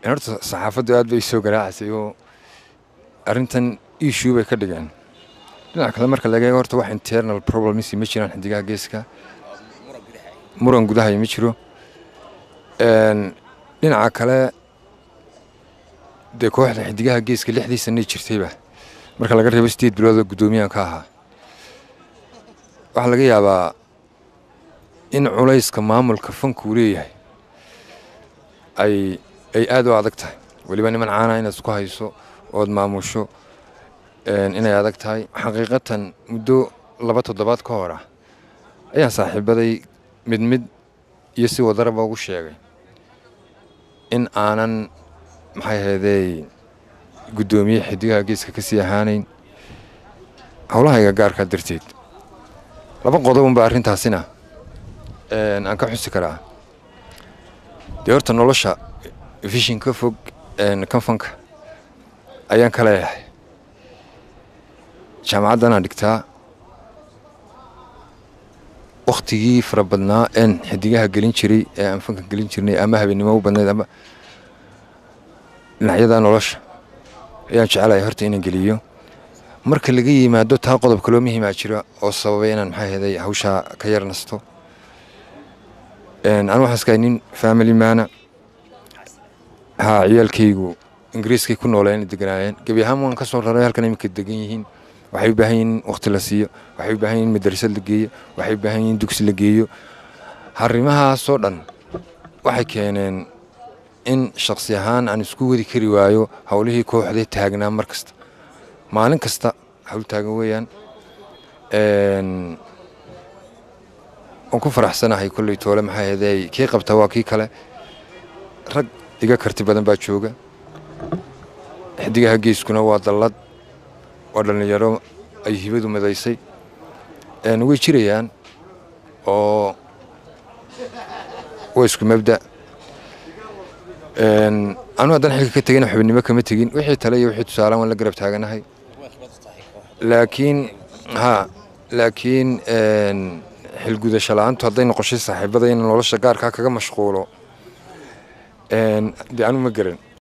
horta saxaafaddu aad bay soo garaacaysay oo arrintan issue bay ka dhigeen dhinaca kale marka laga eego horta wax internal problems ma jiraan xidigaha geeska muran gudahay ma jiro dhinaca kale dee kooxda xidigaha geeska lixdii sanay jirtayba marka laga reebo sideed bilood oo guddoomiyahan ka ahaa waxaa laga yaabaa in culayska maamulka fanku leeyahay ay ay aada u adag tahay weliba niman caana inaad isku hayso ood maamusho inay adag tahay xaqiiqatan muddo laba toddobaad ka hor ah ayaan saaxiibaday mid mid iyo si wadaraba ugu sheegay in aanan maxay ahaydey guddoomiye xidigaha geeska ka sii ahaanayn howlahayga gaarkaa darteed laba qodobunba arrintaasina aan ka xusi karaa dee horta nolosha vishin ka fog kanfanka ayaan ka leeyahay jaamacaddanaan dhigtaa wakhtigii fara badnaa een xidigaha gelin jiray ee aan fanka gelin jirnay ama habeennimo u badnayd ama dhinacyada nolosha ayaan jecelahay horta inaan geliyo marka laga yimaado taa qodob kaloo muhiimaa jira oo sababay inaan maxay ahaday hawshaa ka yar nasto anu waxaan iskahay nin family maana haa ciyaalkaygu ingiriiskay ku nooleen deganaayeen gebi ahaan waan ka soo raray halkan iminka degan yihiin waxay u baahan yihiin wakhti la siiyo waxay u baahan yihiin madrasad la geeyo waxay u baahan yihiin dugsi la geeyo arrimahaasoo dhan waxay keeneen in shaksi ahaan aan isku wadi kari waayo howlihii kooxdee taagnaa mar kasta maalin kasta hawl taagan weeyaan waan ku faraxsanahay kolley toole maxay ahaydey kii qabta waa kii kale rag iga karti badan baa jooga xidigaha geeskuna waa dallad waa dhallinyaro ay hibadu madaysay way jirayaan oo waa isku mabda anu haddaan xilka ka tegin xubinimo kama tegin wixii tale iyo wixii tusaalaan waan la garab taaganahay laakiin ha laakiin xilgudasho la-aantu hadday noqoshay saaxiibada in nolosha gaarkaa kaga mashquulo dee anu ma garan